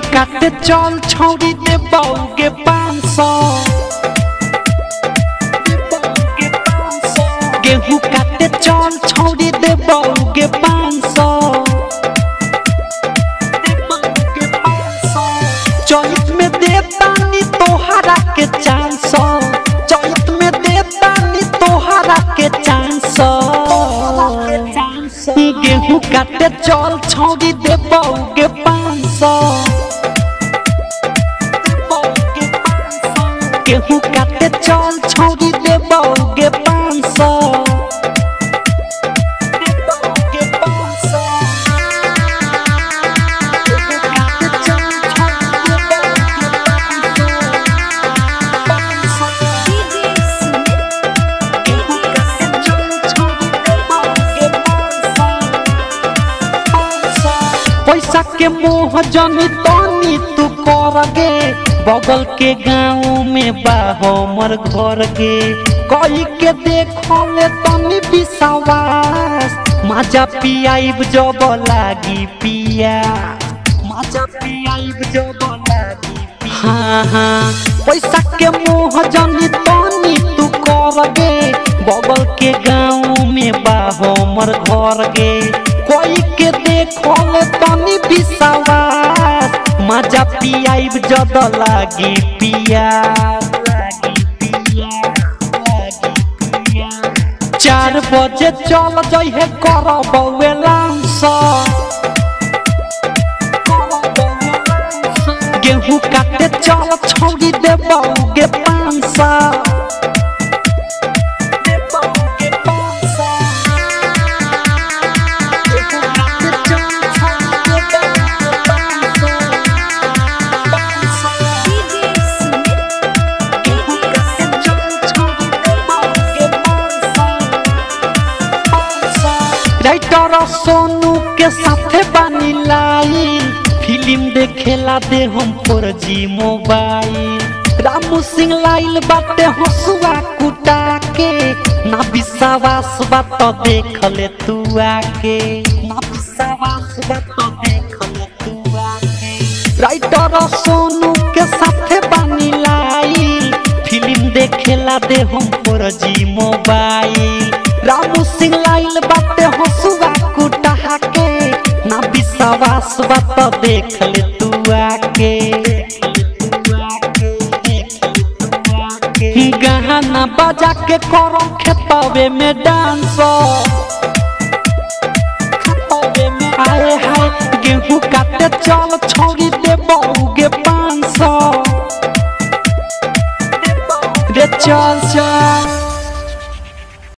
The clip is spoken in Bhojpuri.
काटे चल छौरी दे बौगे पाँच सौ गेहूं काटे चल छौरी दे बौगे पाँच सौ चौथ में देतानी तोहरा के चार सौ चौथ में देतानी तोहरा के चार सौ गेहूं काटे चल छौरी दे बौगे पाँच सौ गेहूं काटे चल छौरी दे बौगे पाँच सौ पैसा के मोह जनी तनी तू कर गे बगल के गाँव में बा हमर घर गे कई के देखो ले तनी विश्वास माजा पियाइब जब लागी पिया माजा पियाइब जब लागी पिया हाँ हाँ पैसा के मोह जनी तनी तू कर गे बगल के गाँव में बा हमर घर गे कोई के देखो ले तनी विश्वास मजा पियाइब जद लागी पिया चार बजे चल जइहे कर बउए लांस गेहूं काटे चल छौरी दे बउगे पाँच सौ राइटर सोनू के साथे बानी लाई फिल्म देखेला दे हम पर जी मोबाइल रामू सिंह लाइल बाटे हसुआ कुटा के ना विश्वास बात देख ले तू आके ना विश्वास बात देख ले तू आके राइटर सोनू के साथे बानी लाई फिल्म देखेला दे हम पर जी मोबाइल रामू सिंह लाइल बाटे हसुआ कुटा के ना विश्वास बात देख ले तू आके गहना बजा के करो खेतवे में डांस आए हाय गेहूं काटे चल छौरी